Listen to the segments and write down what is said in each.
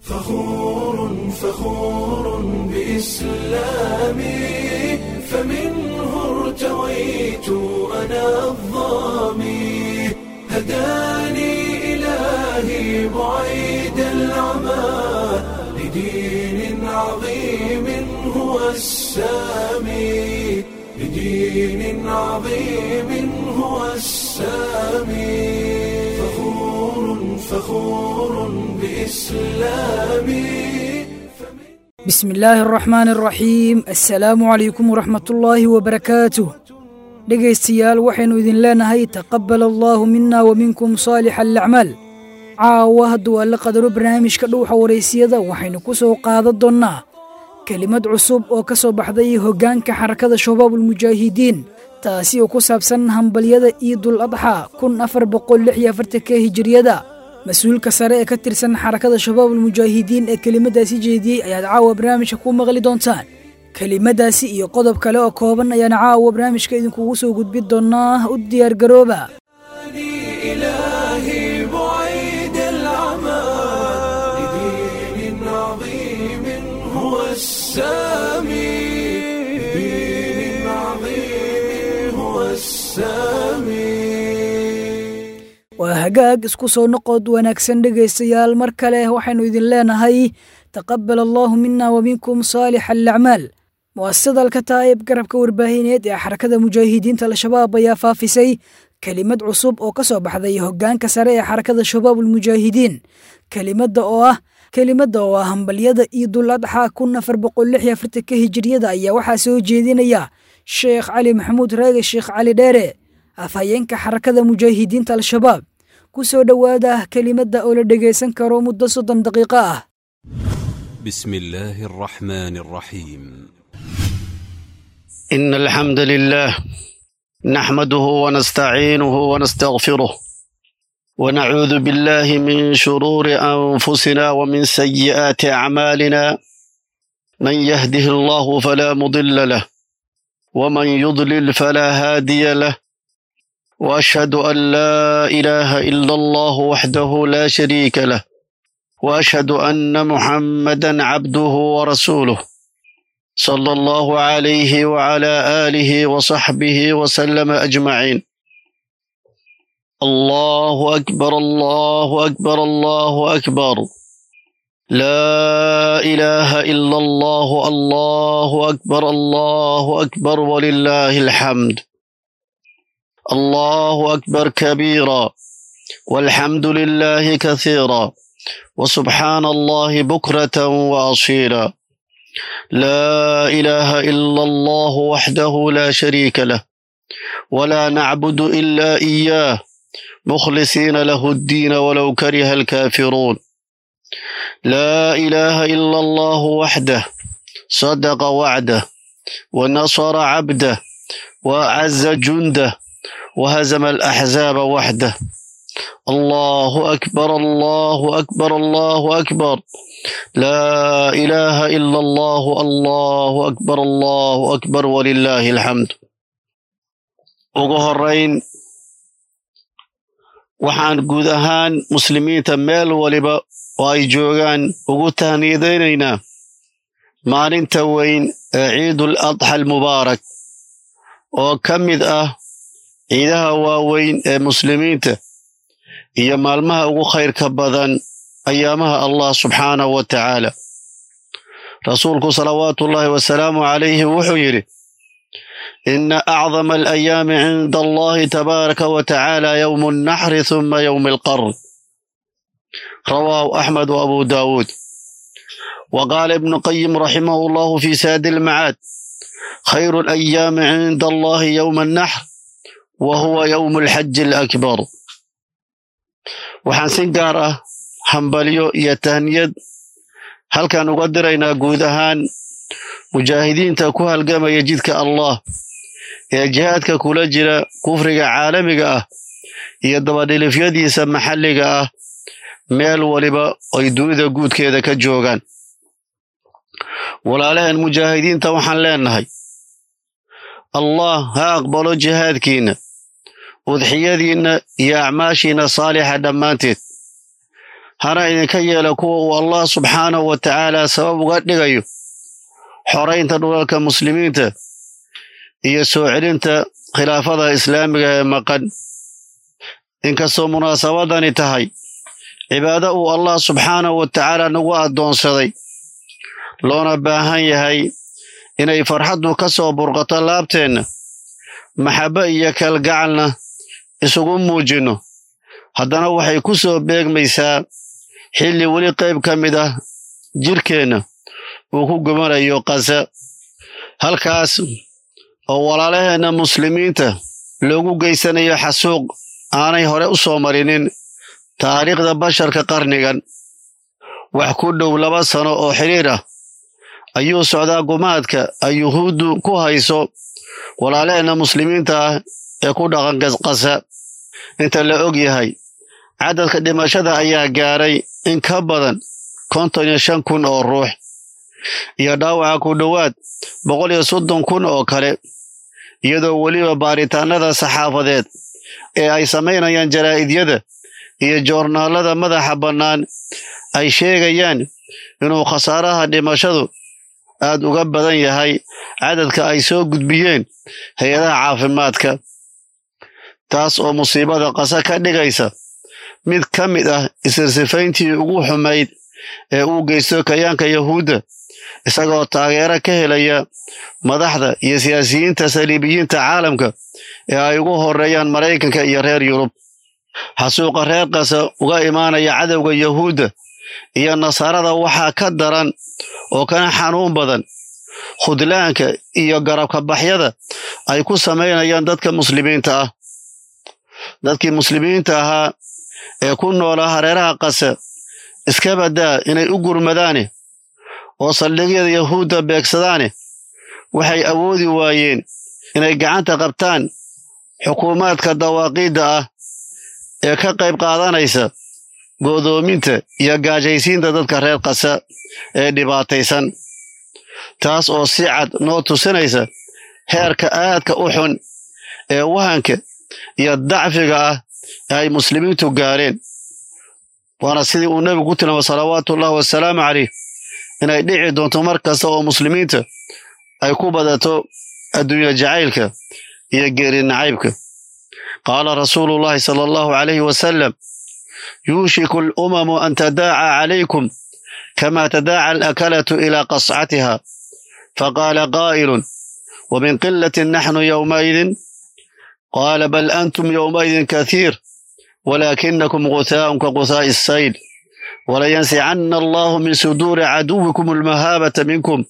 فخور فخور بإسلامي فمنه ارتويت أنا الظامي هداني إلهي بعيد العمى لدين عظيم هو السامي لدين عظيم هو السامي فخور فخور بإسلامي bismi illaahi araxmaani araxiim assalaamu calaykum waraxmatullaahi wabarakaatuh dhegaystayaal waxaynu idin leenahay taqabbal allaahu mina wa minkum saalixa alacmaal caawa hadduu alla qadaro barnaamijka dhowxa waraysiyada waxaynu ku soo qaadan doonnaa kelimad cusub oo ka soo baxday hoggaanka xarakada shabaabulmujaahidiin taasi oo ku saabsan hambalyada ciidul adxa kun afar boqol lix iyo afartanka hijiriyada mas-uulka sare ee ka tirsan xarakada shabaabulmujaahidiin ee kelimadaasi jeediyey ayaad caawa barnaamijka ku maqli doontaan kelimadaasi iyo qodob kale oo kooban ayaana caawa barnaamijka idinkugu soo gudbin doonnaa u diyaargarooba إلهي بعيد العمى لدين عظيم هو السامي لدين عظيم هو السامي waa hagaag isku soo noqod wanaagsan dhegaystayaal mar kale waxaynu idin leenahay taqabbal allaahu mina wa minkum saalix alacmaal mu'asasada alkataa'ib garabka warbaahineed ee xarakada mujaahidiinta al-shabaab ayaa faafisay kelimad cusub oo ka soo baxday hoggaanka sare ee xarakada shabaabulmujaahidiin kelimadda oo ah kelimadda oo ah hambalyada ciidul adxa kun afar boqol lix iyo afartanka hijiriyada ayaa waxaa soo jeedinaya sheekh cali maxamuud raage sheekh cali dheere afhayeenka xarakada mujaahidiinta al-shabaab ku soo dhowaada kelimadda oo la dhegaysan karo muddo soddon daqiiqo ah بسم الله الرحمن الرحيم إن الحمد لله نحمده ونستعينه ونستغفره ونعوذ بالله من شرور أنفسنا ومن سيئات أعمالنا من يهده الله فلا مضل له ومن يضلل فلا هادي له وأشهد أن لا إله إلا الله وحده لا شريك له وأشهد أن محمدا عبده ورسوله صلى الله عليه وعلى آله وصحبه وسلم أجمعين الله أكبر الله أكبر الله أكبر لا إله إلا الله الله أكبر الله أكبر ولله الحمد الله أكبر كبيرا والحمد لله كثيرا وسبحان الله بكرة وأصيلا لا إله إلا الله وحده لا شريك له ولا نعبد إلا إياه مخلصين له الدين ولو كره الكافرون لا إله إلا الله وحده صدق وعده ونصر عبده وأعز جنده وهزم الأحزاب وحده الله أكبر الله أكبر الله أكبر لا إله إلا الله الله أكبر الله أكبر ولله الحمد ugu horeyn waxaan guud ahaan muslimiinta meel waliba oo ay joogaan ugu tahniidaynaynaa maalinta weyn ee ciidul adxa almubaarak oo ka mid ah ciidaha waaweyn ee muslimiinta iyo maalmaha ugu khayrka badan ayaamaha allah subxaanahu wa tacaala rasuulku salawaatuullaahi wasalaamu calayhi wuxuu yidhi ina acdama alayaami cinda allahi tabaaraka wa tacaala yowmu alnaxri huma yowmi alqarn rawaahu axmed wa abu daawuud wa qaala ibnu qayim raximahu allahu fi saadi almacaad khayru alayaami cinda allahi yowma alnaxr wa huwa yowmu alxaji alakbar waxaan si gaar ah hambalyo iyo tahniyad halkan uga diraynaa guud ahaan mujaahidiinta ku halgamaya jidka allah ee jihaadka kula jira kufriga caalamiga ah iyo dabadhilifyadiisa maxalliga ah meel waliba ay dunida guudkeeda ka joogaan walaalaheen mujaahidiinta waxaan leenahay allah ha aqbalo jihaadkiinna udxiyadiinna iyo acmaashiinna saalixa dhammaanteed hana idinka yeela kuwa uu allah subxaanahu wa tacaala sabab uga dhigayo xoraynta dhulalka muslimiinta iyo soo celinta khilaafada islaamiga ee maqan inkastoo munaasabadani tahay cibaado uu allah subxaanahu wa tacaala nagu addoonsaday loona baahan yahay inay farxaddu ka soo burqato laabteenna maxabbo iyo kalgacalna isugu muujinno haddana waxay ku soo beegmaysaa xilli weli qayb ka mid ah jidhkeenna uu ku gumanayo qasa halkaas oo walaalaheenna muslimiinta loogu geysanayo xasuuq aanay hore u soo marinin taariikhda basharka qarnigan wax ku dhow laba sano oo xidhiir ah ayuu socdaa gumaadka ay yuhuuddu ku hayso walaalaheenna muslimiinta ah ee ku dhaqan qasa inta la og yahay cadadka dhimashada ayaa gaadhay in ka badan konton iyo shan kun oo ruux iyo dhaawaca ku dhowaad boqol iyo soddon kun oo kale iyadoo weliba baaritaanada saxaafadeed ee ay samaynayaan jaraa'idyada iyo joornaalada madaxa bannaan ay sheegayaan inuu khasaaraha dhimashadu aad uga badan yahay cadadka ay soo gudbiyeen hay-adaha caafimaadka taas oo musiibada qasa ka dhigaysa mid ka mid ah isirsifayntii ugu xumayd ee uu geysto kayaanka yahuudda isagoo taageero ka helaya madaxda iyo siyaasiyiinta saliibiyiinta caalamka ee ay ugu horreeyaan maraykanka iyo reer yurub xasuuqa reer qasa uga imaanaya cadowga yahuudda iyo nasaarada waxaa ka daran oo kana xanuun badan khudlaanka iyo garabka baxyada ay ku samaynayaan dadka muslimiinta ah dadkii muslimiinta ahaa ee ku noolaa hareeraha qasa iska baddaa inay u gurmadaane oo saldhigyada yahuudda beegsadaane waxay awoodi waayeen inay gacanta qabtaan xukuumaadka dawaaqiidda ah ee ka qayb qaadanaysa go'doominta iyo gaajaysiinta dadka reer qasa ee dhibaataysan taas oo si cad noo tusinaysa heerka aadka u xun ee wahanka iyo dacfiga ah ee ay muslimiintu gaareen waana sidii uu nebigu ku tilmaamay salawaatuullahi wasalaamu caleyh inay dhici doonto mar kasta oo muslimiinta ay ku badato adduunya jacaylka iyo geeri nacaybka qaala rasuuluullahi sala allahu calayhi wasalam yuushiku alumamu an tadaaca calaykum kama tadaaca alakalatu ilaa qascatiha faqaala qaa'ilun ومن قلة نحن يومئذ قال بل أنتم يومئذ كثير ولكنكم غثاء كغثاء السيل ولينزعن الله من صدور عدوكم المهابة منكم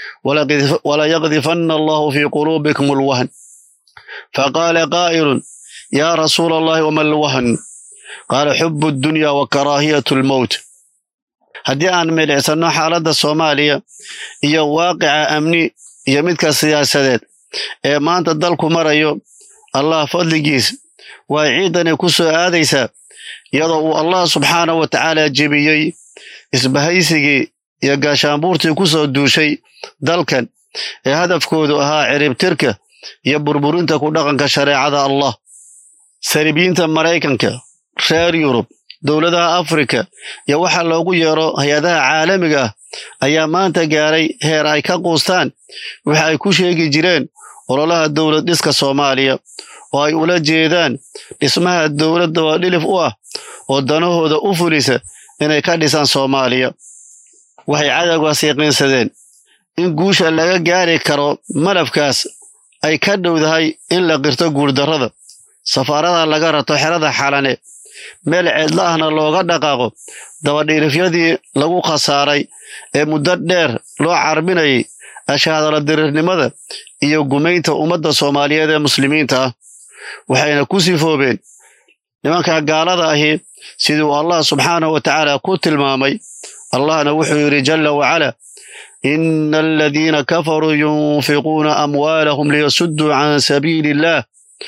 وليقذفن الله في قلوبكم الوهن فقال قائل يا رسول الله وما الوهن قال حب الدنيا وكراهية الموت haddii aan milicsanno xaaladda soomaaliya iyo waaqica amni iyo midka siyaasadeed ee maanta dalku marayo allah fadligiis way ciidani ku soo aadaysaa iyadoo uu allah subxaanahu wa tacaala jebiyey isbahaysigii iyo gaashaanbuurtii ku soo duushay dalkan ee hadafkoodu ahaa ciribtirka iyo burburinta ku dhaqanka shareecada allah saribiyiinta maraykanka reer yurub dowladaha afrika iyo waxa loogu yeero hay-adaha caalamiga ah ayaa maanta gaaray heer ay ka quustaan waxa ay ku sheegi jireen ololaha dowlad dhiska soomaaliya oo ay ula jeedaan dhismaha dowladda waa dhilif u ah oo danahooda u fulisa inay ka dhisaan soomaaliya waxay cadowgaas yaqiinsadeen in guusha laga gaari karo malafkaas ay ka dhowdahay in la qirto guurdarrada safaarada laga rato xerada xalane meel ceedla ahna looga dhaqaaqo dabadhiirifyadii lagu khasaaray ee muddo dheer loo carbinayay ashaadala dirirnimada iyo gumaynta ummadda soomaaliyeed ee muslimiinta ah waxayna ku sifoobeen nimanka gaalada ahi siduu allah subxaanahu wa tacaala ku tilmaamay allahna wuxuu yidhi jalla wacala ina aladiina kafaruu yunfiquuna amwaalahum liyasudduu can sabiili illah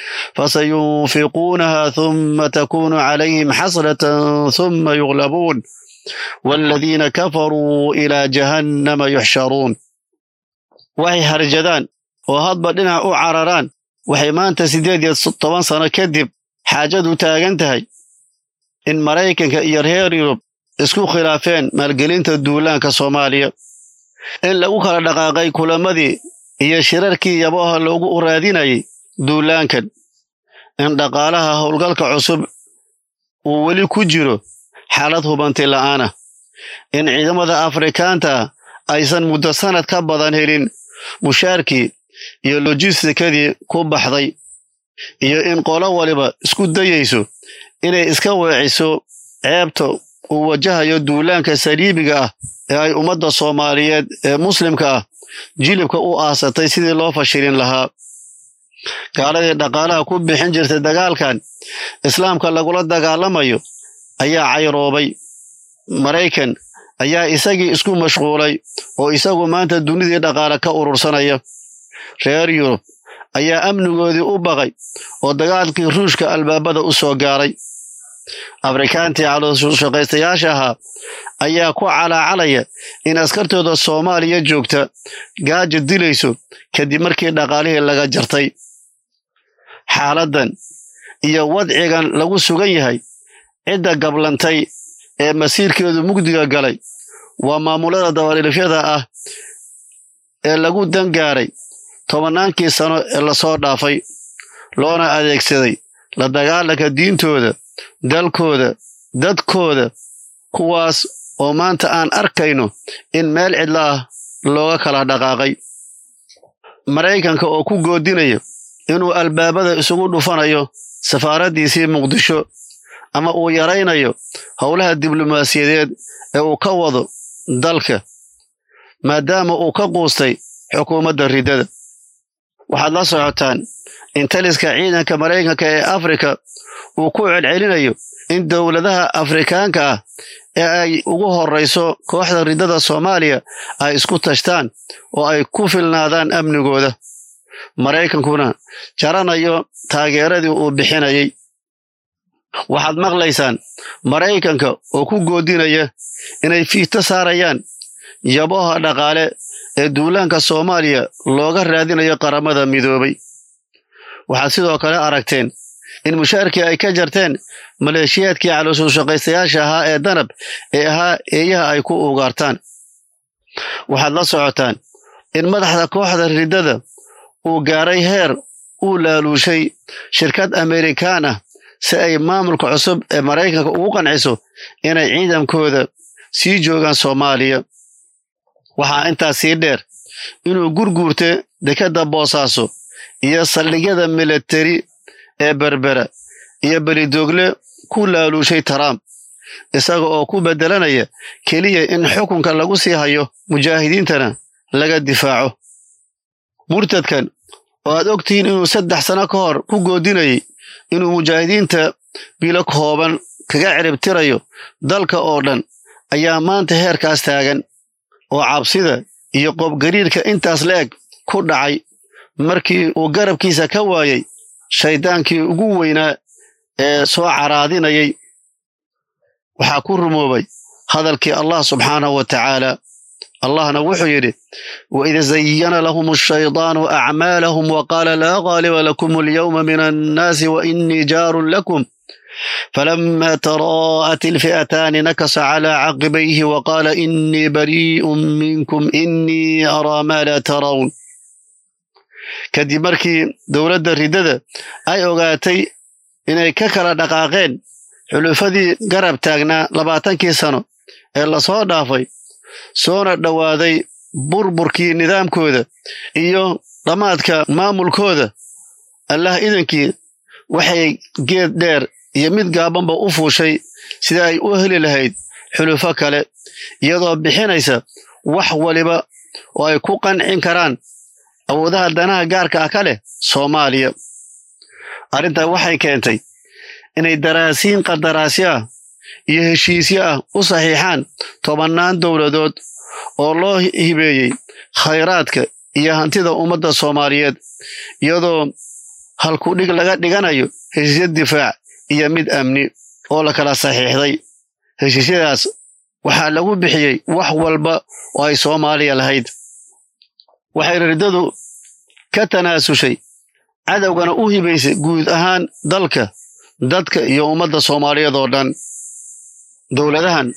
فسينفقونها ثم تكون عليهم حسرة ثم يغلبون والذين كفروا إلى جهنم يحشرون waxay harjadaan oo hadba dhinac u cararaan waxay maanta siddeed iyo toban sano kadib xaajadu taagan tahay in maraykanka iyo reer yurub isku khilaafeen maalgelinta duulaanka soomaaliya in lagu kala dhaqaaqay kulamadii iyo shirarkii yabaha loogu raadinayay duulaankan in dhaqaalaha howlgalka cusub uu weli ku jiro xaalad hubanti la'aana in ciidamada afrikaanta aysan muddo sanad ka badan helin mushaarkii iyo lojistikadii ku baxday iyo in qolo waliba isku dayayso inay iska weeciso ceebta uu wajahayo duulaanka saliibiga ah ee ay ummadda soomaaliyeed ee muslimka ah jilibka u aasatay sidii loo fashilin lahaa gaaladii dhaqaalaha ku bixin jirtay dagaalkan islaamka lagula dagaalamayo ayaa cayroobay maraykan ayaa isagii isku mashquulay oo isagu maanta dunidii dhaqaale ka urursanaya reer yurub ayaa amnigoodii u baqay oo dagaalkii ruushka albaabada u soo gaaray afrikaantii calooshaqaystayaasha ahaa ayaa ku calaacalaya in askartooda soomaaliya joogta gaaja dilayso kadib markii dhaqaalihii laga jartay xaaladdan iyo wadcigan lagu sugan yahay cidda gablantay ee masiirkeedu mugdiga galay waa maamulada dabadhilifyada ah ee lagu dangaaray tobannaankii sano ee lasoo dhaafay loona adeegsaday la dagaalanka diintooda dalkooda dadkooda kuwaas oo maanta aan arkayno in meel cidla ah looga kala dhaqaaqay maraykanka oo ku goodinaya inuu albaabada isugu dhufanayo safaaraddiisii muqdisho ama uu yaraynayo howlaha diblomaasiyadeed ee uu ka wado dalka maadaama uu ka quustay xukuumadda riddada waxaad la socotaan in taliska ciidanka maraykanka ee afrika uu ku celcelinayo in dowladaha afrikaanka ah ee ay ugu horrayso kooxda riddada soomaaliya ay isku tashtaan oo ay ku filnaadaan amnigooda maraykankuna jaranayo taageeradii uu bixinayay waxaad maqlaysaan maraykanka oo ku goodinaya inay fiito saarayaan yabaha dhaqaale ee duulaanka soomaaliya looga raadinayo qaramada midoobay waxaad sidoo kale aragteen in mushaarkii ay ka jarteen maleeshiyaadkii calooshaqaystayaasha ahaa ee danab ee ahaa eeyaha ay ku ugaartaan waxaad la socotaan in madaxda kooxda riddada uu gaaray heer uu laaluushay shirkad amerikaan ah si ay maamulka cusub ee maraykanka ugu qanciso inay ciidankooda sii joogaan soomaaliya waxaa intaas sii dheer inuu gurguurta dekedda boosaaso iyo saldhigyada milatari ee berbera iyo belidoogle ku laaluushay trump isaga oo ku beddelanaya keliya in xukunka lagu sii hayo mujaahidiintana laga difaaco murtadkan oo aad ogtihiin inuu saddex sano ka hor ku goodinayay inuu mujaahidiinta bilo kooban kaga ciribtirayo dalka oo dhan ayaa maanta heerkaas taagan oo cabsida iyo qoobgariirka intaas la eg ku dhacay markii uu garabkiisa ka waayay shayddaankii ugu weynaa ee soo caraadinayay waxaa ku rumoobay hadalkii allah subxaanahu wa tacaala allahna wuxuu yidhi waid zayana lahum ashaydaanu acmaalahum waqaala laa qaaliba lakum alyawma min annaasi wainii jaarun lakum falama taraa'at ilfi'ataani nakasa calaa caqibayhi waqaala inii barii'un minkum inii araa maa laa tarawn kadib markii dowladda riddada ay ogaatay inay ka kala dhaqaaqeen xulufadii garab taagnaa labaatankii sano ee lasoo dhaafay soona dhowaaday burburkii nidaamkooda iyo dhammaadka maamulkooda allah idankii waxay geed dheer iyo mid gaabanba u fuushay sida ay u heli lahayd xulufo kale iyadoo bixinaysa wax waliba oo ay ku qancin karaan awoodaha danaha gaarka ah ka leh soomaaliya arrintaa waxay keentay inay daraasiin qandaraasyo ah iyo heshiisyo ah u saxiixaan tobannaan dowladood oo loo hibeeyey khayraadka iyo hantida ummadda soomaaliyeed iyadoo halkudhig laga dhiganayo heshiisyo difaac iyo mid amni oo la kala saxiixday heshiisyadaas waxaa lagu bixiyey wax walba oo ay soomaaliya lahayd waxay riddadu ka tanaasushay cadowgana u hibaysay guud ahaan dalka dadka iyo ummadda soomaaliyeed oo dhan dowladahan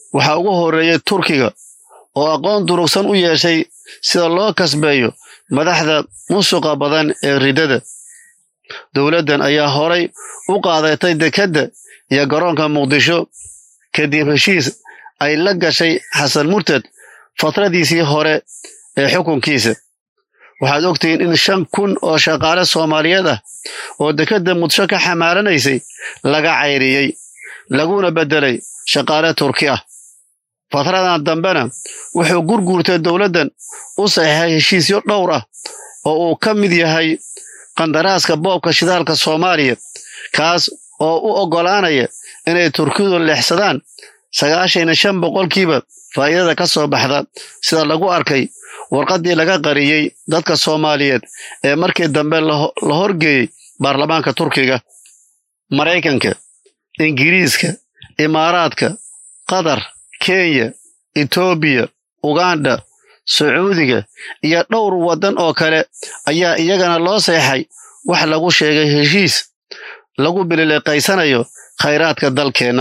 waxaa ugu horreeyey turkiga oo aqoon durugsan u yeeshay sida loo kasbeeyo madaxda musuqa badan ee riddada dowladdan ayaa horay u qaadatay dekedda iyo garoonka muqdisho kadib heshiis ay la gashay xasan murtad fatradiisii hore ee xukunkiisa waxaad ogtihiin in shan kun oo shaqaale soomaaliyeed ah oo dekedda muqdisho ka xamaaranaysay laga cayriyey laguna beddelay shaqaale turki ah fatradan dambena wuxuu gurguurtay dowladdan u saxiixay heshiisyo dhowr ah oo uu ka mid yahay qandaraaska boobka shidaalka soomaaliya kaas oo u oggolaanaya inay turkidu leexsadaan sagaashan iyo shan boqolkiiba faa'iidada ka soo baxda sida lagu arkay warqaddii laga qariyey dadka soomaaliyeed ee markii dambe la horgeeyey baarlamaanka turkiga maraykanka ingiriiska imaaraadka qatar kenya etoobiya uganda sacuudiga iyo dhowr waddan oo kale ayaa iyagana loo seexay wax lagu sheegay heshiis lagu bilileeqaysanayo khayraadka dalkeenna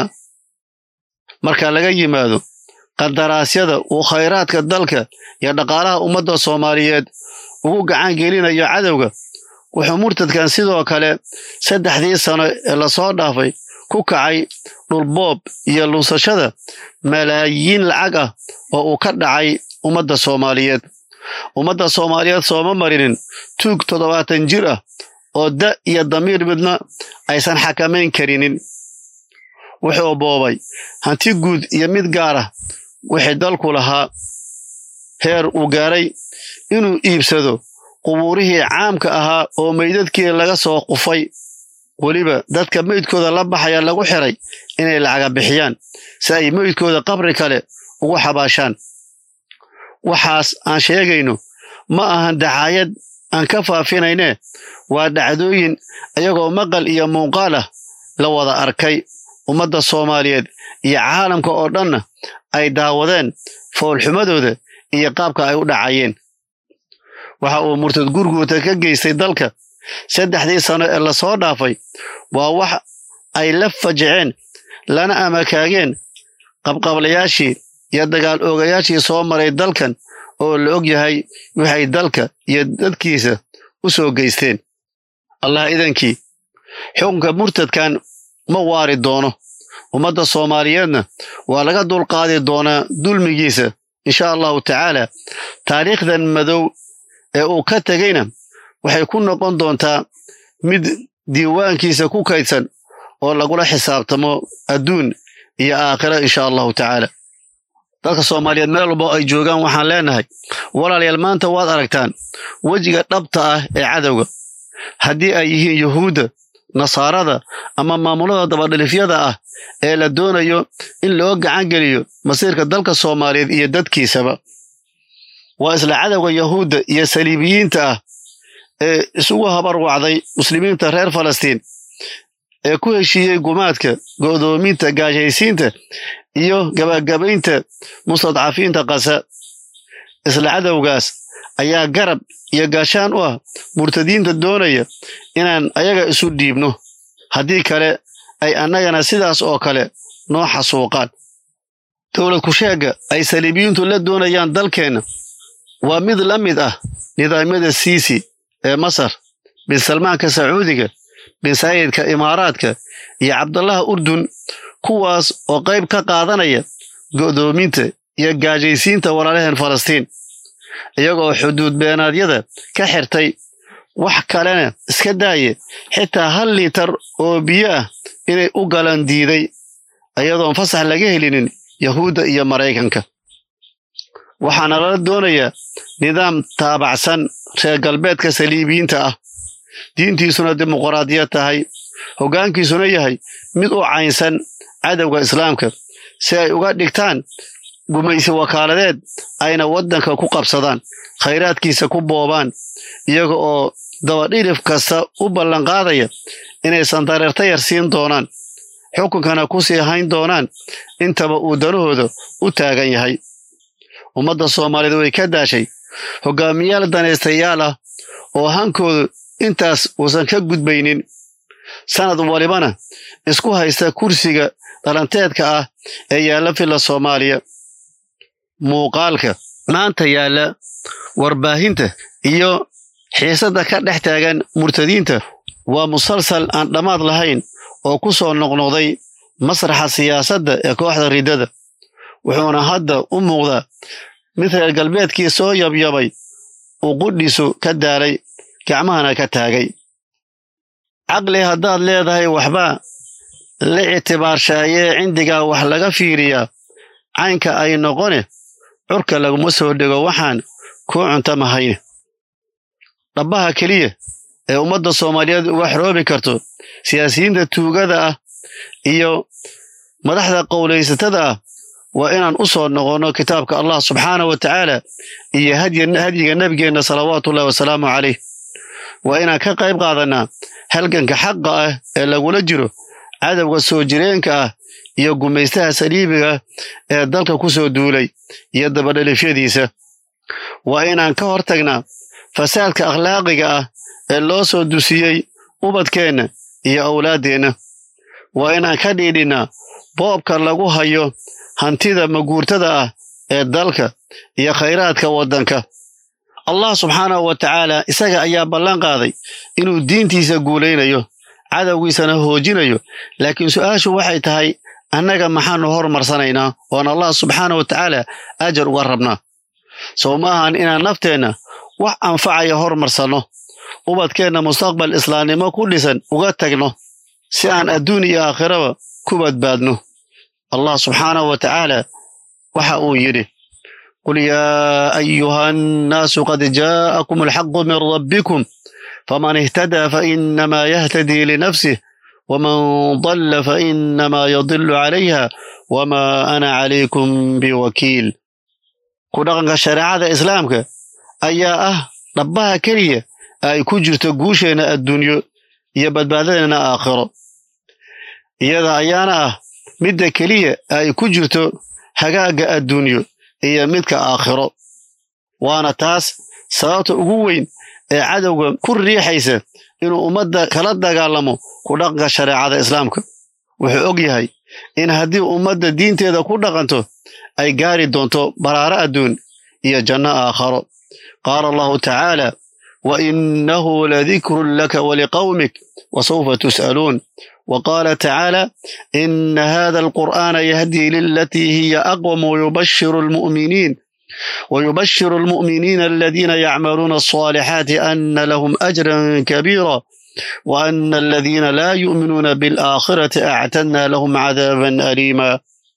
marka laga yimaado qandaraasyada uu khayraadka dalka iyo dhaqaalaha ummadda soomaaliyeed ugu gacan gelinayo cadowga wuxuu murtadkan sidoo kale saddexdii sano ee lasoo dhaafay ku kacay dhulboob iyo luusashada malaayiin lacag ah oo uu ka dhacay ummadda soomaaliyeed ummadda soomaaliyeed sooma marinin tuug toddobaatan jir ah oo da iyo damiir midna aysan xakamayn karinin wuxuu boobay hanti guud iyo mid gaar ah wixii dalku lahaa heer uu gaaray inuu iibsado qubuurihii caamka ahaa oo meydadkii laga soo qufay weliba dadka meydkooda la baxaya lagu xiray inay lacaga bixiyaan si ay meydkooda qabri kale ugu xabaashaan waxaas aan sheegayno ma ahan dacaayad aan ka faafinaynee waa dhacdooyin iyagoo maqal iyo muuqaal ah la wada arkay ummadda soomaaliyeed iyo caalamka oo dhanna ay daawadeen foolxumadooda iyo qaabka ay u dhacayeen waxa uu murtad gurguurta ka geystay dalka saddexdii sano ee lasoo dhaafay waa wax ay la fajiceen lana amakaageen qabqablayaashii iyo dagaal oogayaashii soo maray dalkan oo la og yahay waxay dalka iyo dadkiisa u soo geysteen allah idankii xukunka murtadkan ma waari doono ummadda soomaaliyeedna waa laga dulqaadi doonaa dulmigiisa insha allahu tacaala taariikhdan madow ee uu ka tegayna waxay ku noqon doontaa mid diiwaankiisa ku kaydsan oo lagula xisaabtamo adduun iyo aakhira insha allahu tacaala dadka soomaaliyeed meel walbo ay joogaan waxaan leenahay walaalayaal maanta waad aragtaan wejiga dhabta ah ee cadowga haddii ay yihiin yuhuudda nasaarada ama maamulada dabadhilifyada ah ee la doonayo in loo gacan geliyo masiirka dalka soomaaliyeed iyo dadkiisaba waa isla cadowga yahuudda iyo saliibiyiinta ah ee isugu habar wacday muslimiinta reer falastiin ee ku heshiiyey gumaadka go'doominta gaashaysiinta iyo gabagabaynta mustadcafiinta qasa isla cadowgaas ayaa garab iyo gaashaan u ah murtadiinta doonaya inaan ayaga isu dhiibno haddii kale ay annagana sidaas oo kale noo xasuuqaan dowlad kusheegga ay saliibiyiintu la doonayaan dalkeenna waa mid la mid ah nidaamyada siisi ee masar bin salmaanka sacuudiga bin sayidka imaaraadka iyo cabdallaha urdun kuwaas oo qayb ka qaadanaya go'doominta iyo gaajaysiinta walaalaheen falastiin iyagoo xuduud beenaadyada ka xirtay wax kalena iska daaye xitaa hal liitar oo biyo ah inay u galan diiday iyadoon fasax laga helinin yahuudda iyo maraykanka waxaana lala doonayaa nidaam taabacsan reer galbeedka saliibiyiinta ah diintiisuna dimuqraadiyad tahay hoggaankiisuna yahay mid u caynsan cadowga islaamka si ay uga dhigtaan gumaysi wakaaladeed ayna waddanka ku qabsadaan khayraadkiisa ku boobaan iyaga oo dabadhilif kasta u ballanqaadaya inaysan dareerta yar siin doonaan xukunkana ku sii hayn doonaan intaba uu danahooda u taagan yahay ummadda soomaaliyeed way ka daashay hoggaamiyaal danaystayaal ah oo hankoodu intaas uusan ka gudbaynin sanad walibana isku haysta kursiga dhalanteedka ah ee yaalla filla soomaaliya muuqaalka maanta yaalla warbaahinta iyo xiisadda ka dhex taagan murtadiinta waa musalsal aan dhammaad lahayn oo ku soo noqnoqday masraxa siyaasadda ee kooxda riddada wuxuuna hadda u muuqdaa mid reer galbeedkii soo yabyabay uu qudhiisu ka daalay gacmahana ka taagay caqli haddaad leedahay waxbaa la ictibaarshaayee cindigaa wax laga fiiriyaa caynka ay noqone curka laguma soo dhego waxaan kuu cuntamahayn dhabbaha keliya ee ummadda soomaaliyeed uga xoroobi karto siyaasiyiinta tuugada ah iyo madaxda qowlaysatada ah waa inaan u soo noqonno kitaabka allah subxaana wa tacaala iyo hadyiga nebigeenna salawaatuullahi wasalaamu calayh waa inaan ka qayb qaadannaa halganka xaqa ah ee lagula jiro cadowga soo jireenka ah iyo gumaystaha saliibiga ee dalka ku soo duulay iyo dabadhalifyadiisa waa inaan ka hortagnaa fasaadka akhlaaqiga ah ee loo soo dusiyey ubadkeenna iyo awlaaddeenna waa inaan ka dhiidhinnaa boobka lagu hayo hantida maguurtada ah ee dalka iyo khayraadka waddanka allah subxaanahu wa tacaala isaga ayaa ballan qaaday inuu diintiisa guulaynayo cadowgiisana hoojinayo laakiin su'aashu waxay tahay annaga maxaannu hormarsanaynaa oon allah subxaana wa tacaala ajar uga rabnaa sow ma ahan inaan nafteenna wax anfacaya hormarsanno ubadkeenna mustaqbal islaamnimo ku dhisan uga tagno si aan adduun iyo aakhiraba ku badbaadno allah subxaanahu wa tacaala waxa uu yidhi qul yaa ayuha annaasu qad jaa'akum alxaqu min rabbikum faman ihtadaa fainamaa yahtadii linafsih waman dalla fainamaa yadilu calayha wamaa ana calaykum biwakiil ku dhaqanka shareecada islaamka ayaa ah dhabbaha keliya ay ku jirto guusheenna adduunyo iyo badbaadadeenna aakhiro iyada ayaana ah midda keliya ay ku jirto hagaagga adduunyo iyo midka aakhiro waana taas sababta ugu weyn ee cadowga ku riixaysa inuu ummadda kala dagaalamo ku dhaqanka shareecada islaamka wuxuu og yahay in haddii ummadda diinteeda ku dhaqanto ay gaari doonto baraaro adduun iyo janno aakharo qaala allahu tacaala wa innahu ladikrun laka waliqawmik wasawfa tus'aluun وقال تعالى إن هذا القرآن يهدي للتي هي أقوم ويبشر المؤمنين ويبشر المؤمنين الذين يعملون الصالحات أن لهم أجرا كبيرا وأن الذين لا يؤمنون بالآخرة أعتدنا لهم عذابا أليما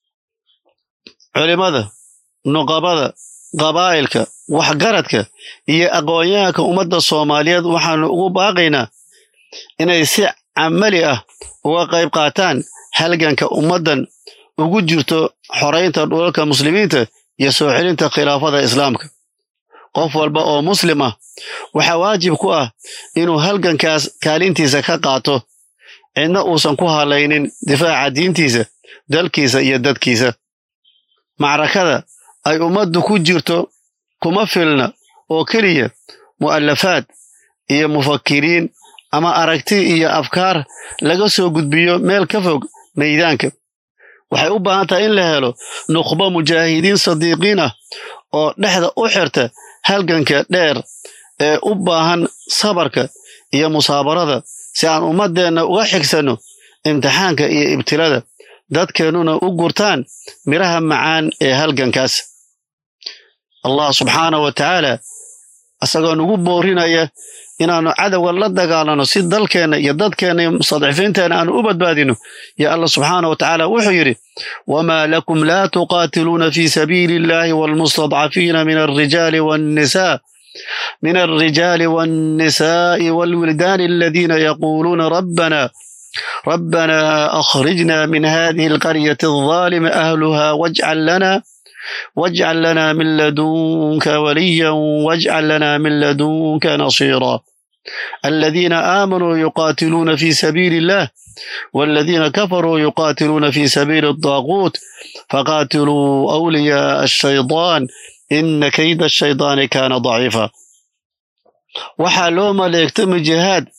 علماذا نقابذا قبائلك وحقرتك هي أقوياك أمد الصوماليات وحن باقينا إن يسع عملي أه uga qayb qaataan halganka ummaddan ugu jirto xoraynta dhulalka muslimiinta iyo soo celinta khilaafada islaamka qof walba oo muslim ah waxaa waajib ku ah inuu halgankaas kaalintiisa ka qaato cidna uusan ku halaynin difaaca diintiisa dalkiisa iyo dadkiisa macrakada ay ummaddu ku jirto kuma filna oo keliya mu'alafaad iyo mufakiriin ama aragti iyo afkaar laga soo gudbiyo meel ka fog maydaanka waxay u baahan tahay in la helo nukhbo mujaahidiin sadiiqiin ah oo dhexda u xirta halganka dheer ee u baahan sabarka iyo musaabarada si aan ummaddeenna uga xigsanno imtixaanka iyo ibtilada dadkeennuna u gurtaan midhaha macaan ee halgankaas allah subxaanah wa tacaala isagoo nugu boorinaya inaannu cadowga la dagaalano si dalkeenna iyo dadkeenna iyo mustadcifiinteenna aanu u badbaadino yo allah subxaana wa tacaala wuxuu yidhi wamaa lakum laa tuqaatiluuna fii sabiili illahi waalmustadcafiina min alrijaali waannisaa من الرجال والنساء والولدان الذين يقولون ربنا ربنا أخرجنا من هذه القرية الظالم أهلها واجعل لنا واجعل لنا من لدنك وليا واجعل لنا من لدنك نصيرا الذين آمنوا يقاتلون في سبيل الله والذين كفروا يقاتلون في سبيل الطاغوت فقاتلوا أولياء الشيطان إن كيد الشيطان كان ضعيفا waxaa loo maleegtamay jihaad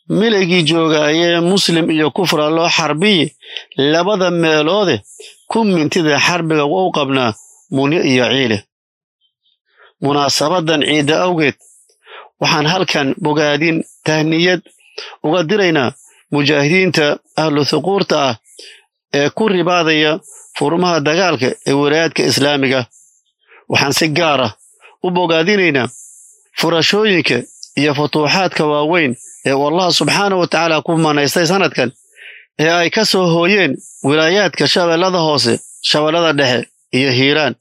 milaygii joogaayee muslim iyo kufra loo xarbiyi labada meeloode ku mintida xarbiga wa u qabnaa munyo iyo ciile munaasabadan ciidda awgeed waxaan halkan bogaadin tahniyad uga diraynaa mujaahidiinta ahlu thuquurta ah ee ku ribaadaya furmaha dagaalka ee walaayaadka islaamiga waxaan si gaar ah u bogaadinaynaa furashooyinka iyo futuuxaadka waaweyn ee uu allah subxaana wa tacaala ku manaystay sannadkan ee ay ka soo hooyeen wilaayaadka shabeellada hoose shabeellada dhexe iyo hiiraan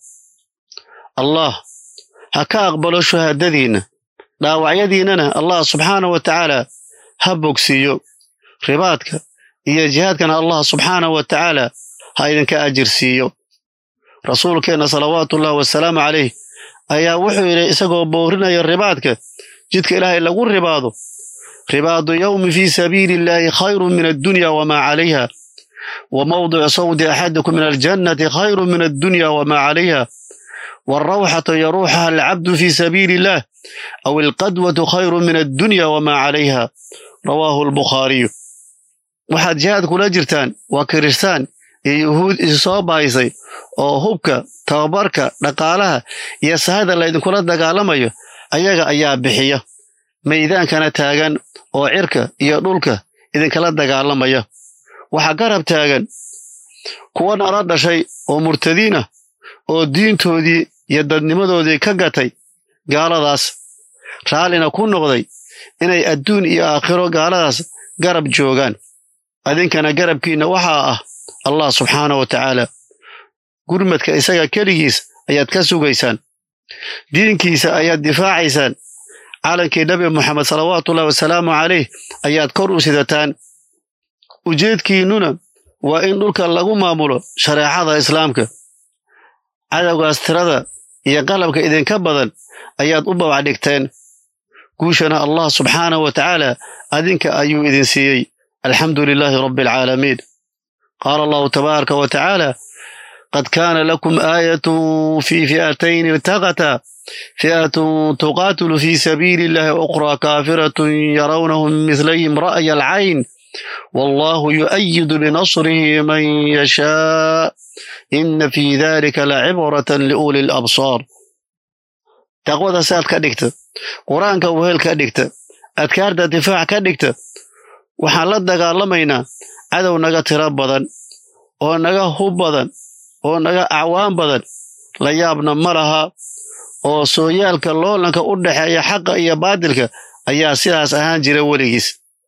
allah ha ka aqbalo shuhaadadiinna dhaawacyadiinnana allah subxaana wa tacaala ha bogsiiyo ribaadka iyo jihaadkana allah subxaana wa tacaala ha idinka ajir siiyo rasuulkeenna salawaatuullahi wasalaamu calayh ayaa wuxuu yidhi isagoo boorinaya ribaadka jidka ilaahay lagu ribaado ribaadu yowmi fii sabiili illaahi khayrun min addunya wamaa calayha wa mawdicu sawdi axadikum min aljannati khayrun min addunya wamaa calayha waalrawxatu yaruuxaha alcabdu fii sabiili illaah aw alqadwatu khayrun min addunya wamaa calayha rawaahu albukhaariyu waxaad jihaad kula jirtaan waa kiristaan iyo yuhuud isu soo bahaysay oo hubka tababarka dhaqaalaha iyo sahada laydinkula dagaalamayo ayaga ayaa bixiya maydaankana taagan oo cirka iyo dhulka idinkala dagaalamaya waxaa garab taagan kuwa nala dhashay oo murtadiin ah oo diintoodii iyo dadnimadoodii ka gatay gaaladaas raallina ku noqday inay adduun iyo aakhiro gaaladaas garab joogaan adinkana garabkiinna waxaa ah allah subxaana wa tacaala gurmadka isaga keligiis ayaad ka sugaysaan diinkiisa ayaad difaacaysaan calankii nabi moxamed salawaatuullahi wasalaamu calayh ayaad kor u sidataan ujeedkiinnuna waa in dhulka lagu maamulo shareecada islaamka cadowgaas tirada iyo qalabka idinka badan ayaad u babac dhigteen guushana allah subxaana wa tacaala adinka ayuu idin siiyey alxamdu lilaahi rabbi alcaalamiin qaala allahu tabaaraka wa tacaala qad kaana lakum aayatun fii fi'atayn iltaqataa fi'atun tuqaatilu fii sabiili illahi ukhraa kaafiratun yarawnahum mislayhim ra'ya alcayn wallahu yu'ayidu binasrihi man yashaa ina fii dalika lacibratan liuli labsaar taqwada saad ka dhigta qur-aanka wehel ka dhigta adkaarta difaac ka dhigta waxaan la dagaalamaynaa cadow naga tiro badan oo naga hub badan oo naga acwaan badan la yaabna ma laha oo sooyaalka loolanka u dhexeeya xaqa iyo baadilka ayaa sidaas ahaan jira weligiis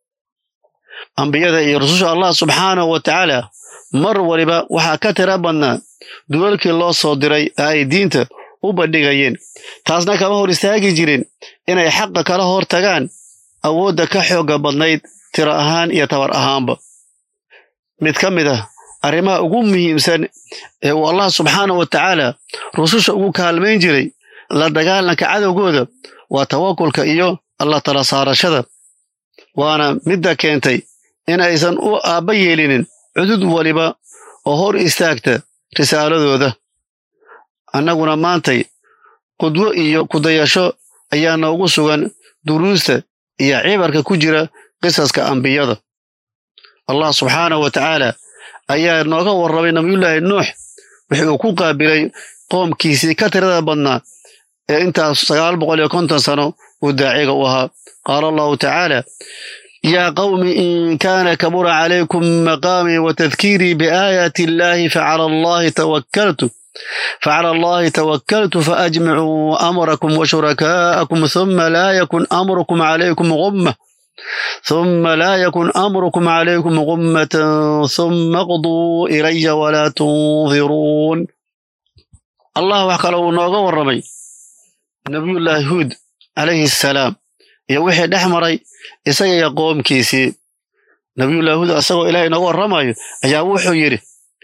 ambiyada iyo rususha allah subxaanahu wa tacaala mar waliba waxaa ka tira badnaa dulalkii loo soo diray ee ay diinta u bandhigayeen taasna kama hor istaagi jirin inay xaqa kala hor tagaan awoodda ka xoogga badnayd tiro ahaan iyo tabar ahaanba mid ka mid ah arrimaha ugu muhiimsan ee uu allah subxaanah wa tacaala rususha ugu kaalmayn jiray la dagaalanka cadowgooda waa tawakulka iyo alla tala saarashada waana midda keentay in aysan u aabba yeelinin cudud waliba oo hor istaagta risaaladooda annaguna maantay qudwo iyo kudayasho ayaa noogu sugan duruusta iyo cibarka ku jira qisaska ambiyada allah subxaanahu wa tacaala ayaa nooga warramay nabiyullaahi nuux wixii uu ku qaabilay qoomkiisii ka tirada badnaa ee intaas sagaal boqol iyo konton sano uu daaciga u ahaa qaala allahu tacaala yaa qawmi in kaana kabura calaykum maqaamii wa tadkiirii biaayaati illaahi facala allahi tawakkaltu فعلى الله توكلت فأجمعوا أمركم وشركاءكم ثم لا يكن أمركم عليكم غمة ثم لا يكن أمركم عليكم غمة ثم اقضوا إلي ولا تنظرون الله وحكى نوغا ورمي نبي الله هود عليه السلام يا وحي دحمري إسايا يقوم كيسي نبي الله هود أساقو إلهي نوغا ورمي أيا وحو يري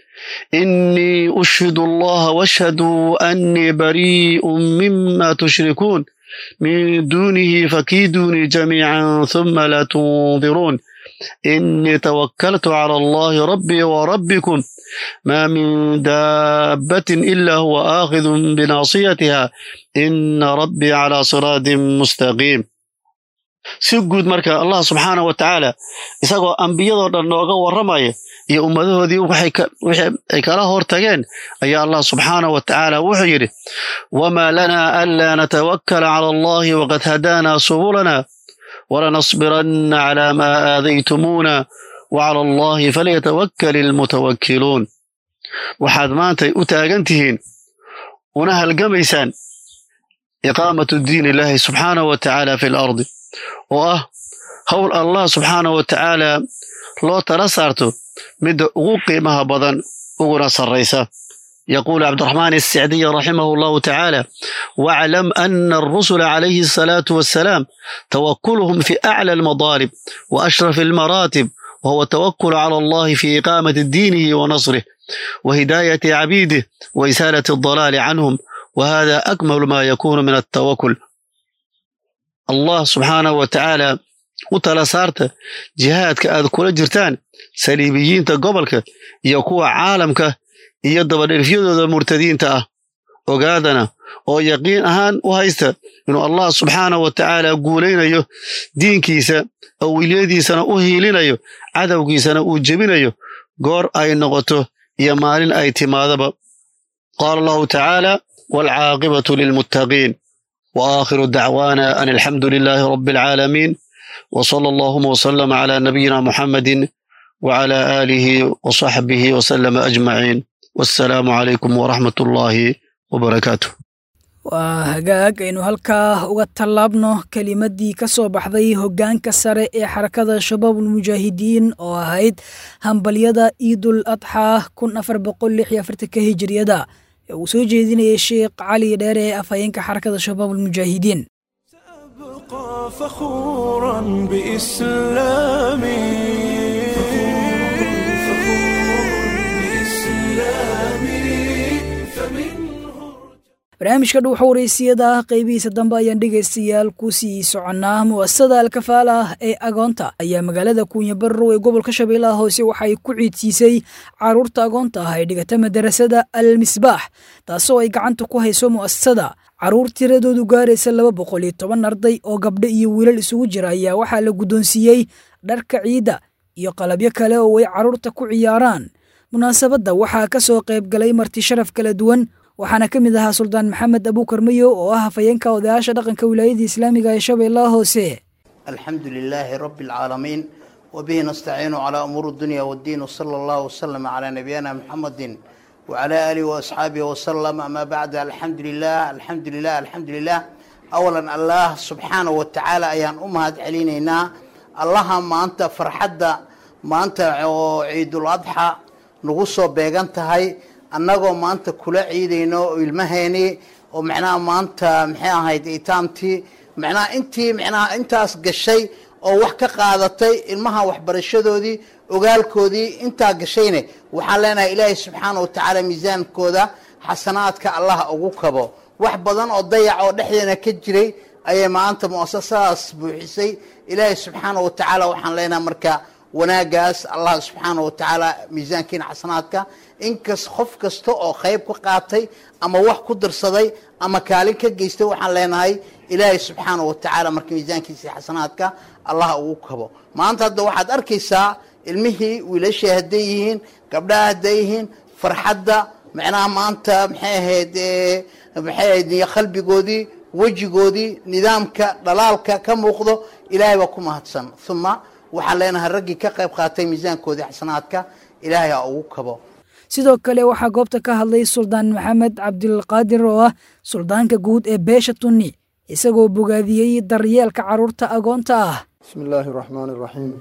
إني أشهد الله واشهدوا أني بريء مما تشركون من دونه فكيدوني جميعا ثم لا تنظرون إني توكلت على الله ربي وربكم ما من دابة إلا هو آخذ بناصيتها إن ربي على صراط مستقيم si guud marka allah subxaanahu wa tacaala isagoo ambiyadoo dhan nooga warramaya iyo ummadahoodii wixii ay kala hortageen ayaa allah subxaanahu wa tacaala wuxuu yidhi wamaa lanaa anlaa natawakkala cala allahi waqad hadaanaa subulana walanasbiranna calaa maa aadaytumuuna wacala allahi falyatawakkal ilmutawakkiluun waxaad maantay u taagan tihiin una halgamaysaan iqaamatu diin illaahi subxaanahu wa tacaala fi lardi oo ah howl allah subxaanahu wa tacaala loo tala saarto midda ugu qiimaha badan uguna sarraysa يقول عبد الرحمن السعدي رحمه الله تعالى واعلم أن الرسل عليه الصلاة والسلام توكلهم في أعلى المضارب وأشرف المراتب وهو التوكل على الله في إقامة دينه ونصره وهداية عبيده وإسالة الضلال عنهم وهذا أكمل ما يكون من التوكل الله سبحانه وتعالى وتلا صارت جهادك أذ كل جرتان سليبيين قبلك يكون عالمك iyo dabadherifyadooda murtadiinta ah ogaadana oo yaqiin ahaan u haysta inuu allah subxaanahu wa tacaala guulaynayo diinkiisa awiliyadiisana u hiilinayo cadowgiisana uu jebinayo goor ay noqoto iyo maalin ay timaadaba qaala allahu tacaala waalcaaqibatu lilmuttaqiin wa aakhiru dacwaana an alxamdu lilaahi rabbi alcaalamiin wa sala allahuma wasalama calaa nabiyina muxammadin وعلى آله وصحبه وسلم أجمعين والسلام عليكم ورحمة الله وبركاته waa hagaag aynu halkaa uga tallaabno kelimaddii ka soo baxday hoggaanka sare ee xarakada shabaabulmujaahidiin oo ahayd hambalyada ciidul adxaa kun afar boqol lix iyo afartanka hijiriyada ee uu soo jeedinayay sheekh cali dheere ee afhayeenka xarakada shabaabulmujaahidiin سأبقى فخورا بإسلامي barnaamijka dhuuxa waraysiyada qeybihiisa dambe ayaan dhegaystayaal ku sii soconnaa mu'asasada alkafaala ah ee agoonta ayaa magaalada kuunya barrow ee gobolka shabeellaha hoose waxay ku ciidsiisay carruurta agoonta ah ee dhigata madarasada al misbaax taasoo ay gacanta ku hayso mu'asasada carruur tiradoodu gaaraysa laba boqol iyo toban arday oo gabdho iyo wiilal isugu jira ayaa waxaa la guddoonsiiyey dharka ciidda iyo qalabyo kale oo ay carruurta ku ciyaaraan munaasabadda waxaa ka soo qayb galay marti sharaf kala duwan waxaana ka mid ahaa suldaan maxamed abuukar mayo oo ah hafayeenka odayaasha dhaqanka wilaayadda islaamiga ee shabeellaha hoose الحمد لله رب العالمين وبه نستعين على أمور الدنيا والدين وصلى الله وسلم على نبينا محمد وعلى آله وأصحابه وسلم أما بعد الحمد لله الحمد لله الحمد لله أولا الله سبحانه وتعالى أيان أمهات علينا الله ما أنت فرحدة ما أنت عيد الأضحى نغصو بيغانتهاي annagoo maanta kula ciidayno oo ilmaheeni oo macnaha maanta maxay ahayd itaamtii macnaha intii macnaha intaas gashay oo wax ka qaadatay ilmaha waxbarashadoodii ogaalkoodii intaa gashayne waxaan leenahay ilaahay subxaana wa tacaala miisaankooda xasanaadka allah ugu kabo wax badan oo dayac oo dhexdeena ka jiray ayay maanta muasasadaas buuxisay ilaahay subxaana wa tacaala waxaan leenahay marka wanaagaas allah subxaana wa tacaala miisaankiina xasanaadka inkas qof kasta oo qayb ka qaatay ama wax ku dirsaday ama kaalin ka geystay waxaan leenahay ilaahay subxaana wa tacaala marka miisaankiisa xasanaadka allah ugu kabo maanta hadda waxaad arkaysaa ilmihii wiilashii hadday yihiin gabdhaha hadday yihiin farxadda macnaha maanta maxay ahayd maxay ahayd qalbigoodii wejigoodii nidaamka dhalaalka ka muuqdo ilaahay baa ku mahadsan uma waxaan leenahay raggii ka qayb qaatay miisaankoodii xasanaadka ilaahay ha ugu kabo sidoo kale waxaa goobta ka hadlay suldaan maxamed cabdilqaadir oo ah suldaanka guud ee beesha tunni isagoo bogaadiyey daryeelka carruurta agoonta ah بسم الله الرحمن الرحيم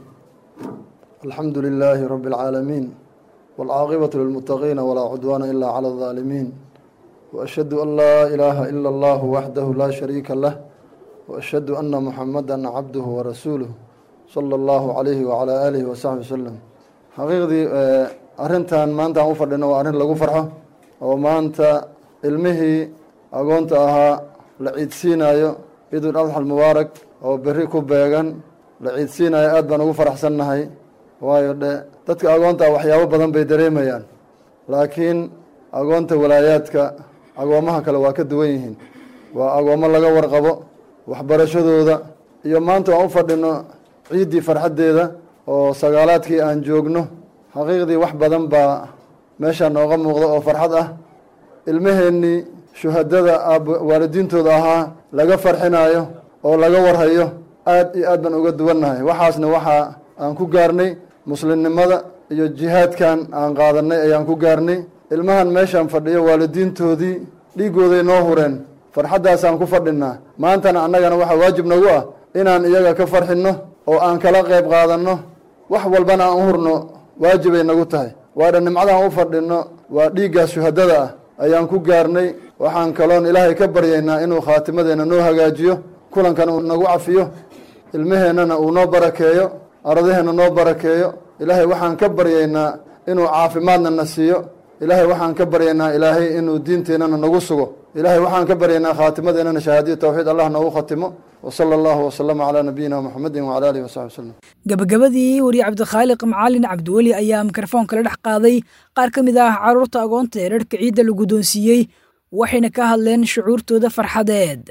الحمد لله رب العالمين والعاقبة للمتقين ولا عدوان إلا على الظالمين وأشهد أن لا إله إلا الله وحده لا شريك له وأشهد أن محمدا عبده ورسوله صلى الله عليه وعلى آله وصحبه وسلم حقيقدي arrintan maanta aan u fadhino waa arrin lagu farxo oo maanta ilmihii agoonta ahaa la ciidsiinayo ciidul adxa almubaarak oo berri ku beegan la ciidsiinayo aad baan ugu faraxsannahay waayo dhe dadka agoonta ah waxyaabo badan bay dareemayaan laakiin agoonta walaayaadka agoomaha kale waa ka duwan yihiin waa agoommo laga warqabo waxbarashadooda iyo maanta aan u fadhino ciiddii farxaddeeda oo sagaalaadkii aan joogno xaqiiqdii wax badan baa meeshaa nooga muuqda oo farxad ah ilmaheennii shuhadada aab waalidiintooda ahaa laga farxinaayo oo laga warhayo aad iyo aad baan uga duwannahay waxaasna waxaa aan ku gaarnay muslimnimada iyo jihaadkan aan qaadanay ayaan ku gaarnay ilmahan meeshaan fadhiyo waalidiintoodii dhiiggooday noo hureen farxaddaasaan ku fadhinaa maantana annagana waxaa waajib nagu ah inaan iyaga ka farxinno oo aan kala qayb qaadanno wax walbana aan u hurno waajibay nagu tahay waadha nimcadaan u fadhinno waa dhiiggaas shuhadada ah ayaan ku gaarnay waxaan kaloon ilaahay ka baryaynaa inuu khaatimadeenna noo hagaajiyo kulankana uu nagu cafiyo ilmaheennana uu noo barakeeyo ardaheenna noo barakeeyo ilaahay waxaan ka baryaynaa inuu caafimaadna na siiyo ilaahay waxaan ka baryaynaa ilaahay inuu diinteennana nagu sugo ilaahay waxaan ka baryaynaa khaatimadeennana shahaadiya tawxiid allah noogu khatimo wsala allahu wasalama calaa nabiyina muxamedin wcala alihi wasaxbi waslem gabagabadii wariye cabdikhaaliq macalin cabdiweli ayaa mikrofoonka la dhex qaaday qaar ka mid ah carruurta agoonta ee dharhka ciidda la guddoonsiiyey waxayna ka hadleen shucuurtooda farxadeed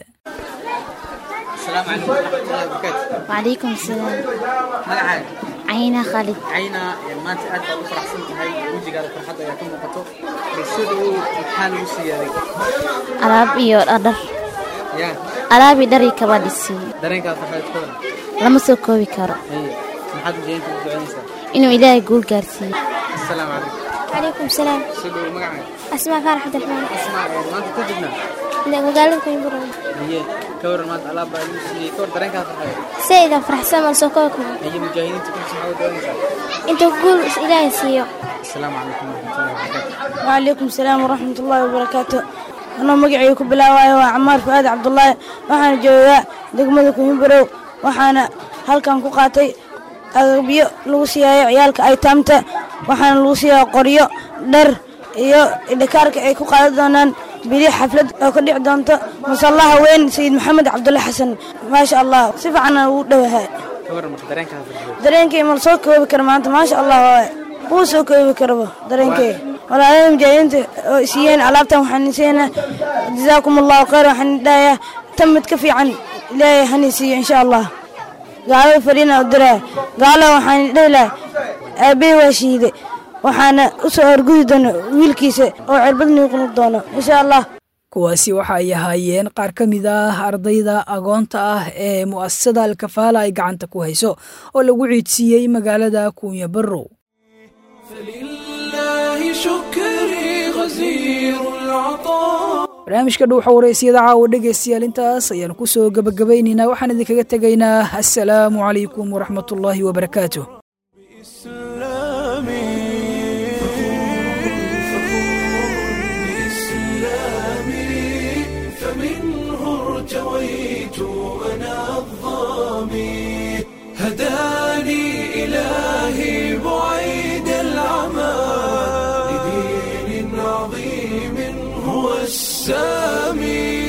وعليكم السلام magacaaga عينا خالد cayna maanta aad baad u faraxsan tahay wejigaada farxadda ayaa ka muuqato sida uu maxaa lagu siyaaday alaab iyo dhar yaa alaab iyo dhar iyo kabaa dhisiiyo dareenkaada farxadeed ka waran lama soo koobi karo haye maxaad ujeedinta u ducaynaysaa inuu ilaahay guul gaarsiiyo asalaamu calaykum عليكم السلام soo dhowo magacaaga أسماء فرح عبد الرحمن asmaa ee maanta ku jirnaa مقالة كوينبرا haye ka waran maanta alaab baa lagu siiyey ka war dareenkaada farxadeed سيدة فرح سما سوكوكو haye mujaahidiinta kulsi maxaa u ducaynaysaa أنت قول إلهي سيو asalaamu calaykum waraxmatullahi wabarakaatu وعليكم السلام ورحمة الله وبركاته أنا مقعي كبلاواي وعمار فؤاد عبد الله waxaana joogaa degmada kuhimbarow waxaana halkan ku qaatay agabyo lagu siiyaayo ciyaalka aytaamta waxaana lagu siiyaa qoryo dhar iyo dhikaarka ay ku qaadan doonaan bili xaflad oo ka dhici doonto masallaha weyn sayid maxamed cabdulle xasan maasha allah si fiicanna ugu dhowahay ka waran marka dareenkaada farxadeed dareenkay ma la soo koobi kara maanta maasha allah waaye wuu soo koobi karaba dareenkay walaalada mujaahidiinta oo siiyeen alaabtan waxaan siina jazaakum allahu khayr waxaan dhahayaa tan mid ka fiican ilaahay hani siiyo insha allah gaalada fariina u diraa gaala waxaan dhihi lahay aabbahay waa shiide waxaana u soo horgudi doona wiilkiisa oo cirbad nuuqnu doono insha allah kuwaasi waxa ay ahaayeen qaar ka mid ah ardayda agoonta ah ee mu'asasada alkafaala ay gacanta ku hayso oo lagu ciidsiiyey magaalada kuunya barrow فلله شكري غزير العطاء barnaamijka dhuuxa wareysiyada caawa dhegaystayaal intaas ayaan ku soo gebagabaynaynaa waxaan idinkaga tegaynaa assalaamu calaykum waraxmatullaahi wabarakaatuh بإسلامي فمنه ارتويت أنا الظامي هداني إلهي بعيد العمى لدين عظيم هو السامي